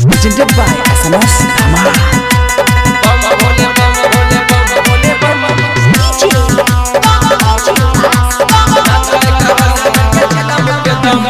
presented by SMS Dhamal. बम भोले बम भोले बम भोले बम नाचो रे कावरिया के चला मुके दम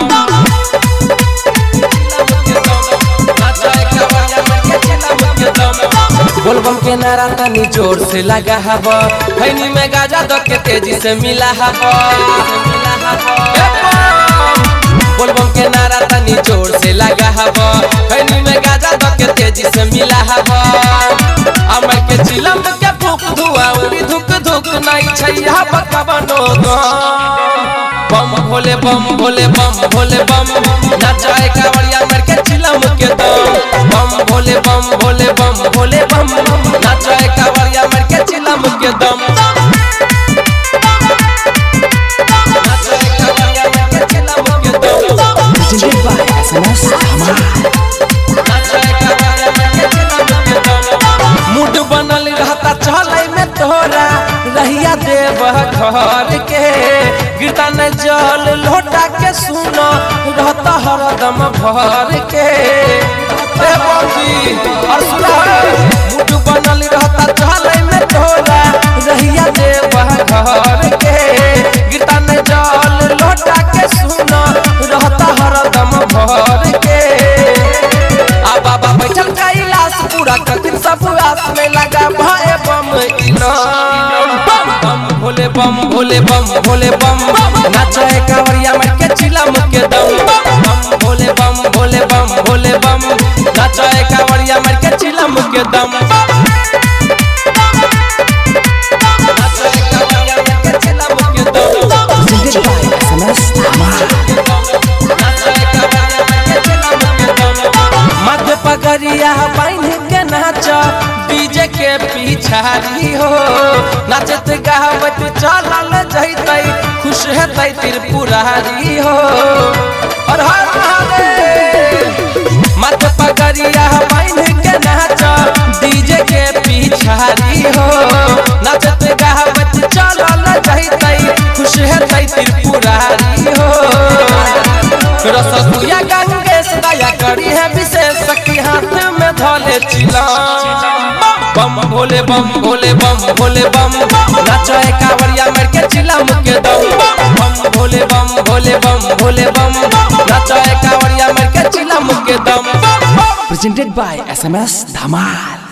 नाचो रे कावरिया के चला मुके दम बोलबम के नारा तनी जोर से लगा हवा खैनी में गाजा दो के तेजी से मिला हवा ए बम! बोलबम के नारा तनी जोर से लगा हवा खैनी में गाजा दो के तेजी से मिला हवा अमर के चिलम के फूक धुआ उड़ी धुक धुक नहीं छैया बकबनो गो बम भोले बम भोले बम भोले बम नचाए कावड़िया मर के चिलम के दम बम भोले बम भोले बम भोले बम नचाए कावड़िया मर के चिलम के दम नचाए कावड़िया मर के चिलम के दम Presented by SMS Dhamal. Mood बनल रहता चलै में तोरा रहिया देव घर के गिरता न जल लोटा के सुनो रहता हरदम भर के ए बौजी, और सुना मूड बनल रहता चलै में तोरा रहिया देव घर के गिरता न जल लोटा के सुनो रहता हरदम भर के आ बाबा बैठल कैलाश पूरा कठिन सब आस में लगा भाई बम इनाम बम भोले बम भोले बम भोले बम नाचे कांवरिया में के चिलम के दम बम भोले बम भोले बम भोले बम नाचे कांवरिया में के चिलम के दम नाचे कांवरिया में के चिलम के दम Presented by SMS Dhamal. मध्य पगड़िया बांध के नाच डीजे के पिछाड़ी हो नाचत गावत चलल जैतै खुश हेतै त्रिपुरारी हो और हर महादेव मध्य पगड़िया बांध के नाच डीजे के पिछाड़ी हो नाचत गावत चलल जैतै खुश हेतै त्रिपुरारी हो रसगुया गंगेश दया करी है विशेष सखी हाथ में धोले चिला बम भोले बम भोले बम भोले बम नाचो है कावड़िया मर के चिलम के दम बम भोले बम भोले बम भोले बम नाचो है कावड़िया मर के चिलम के दम Presented by SMS Dhamal.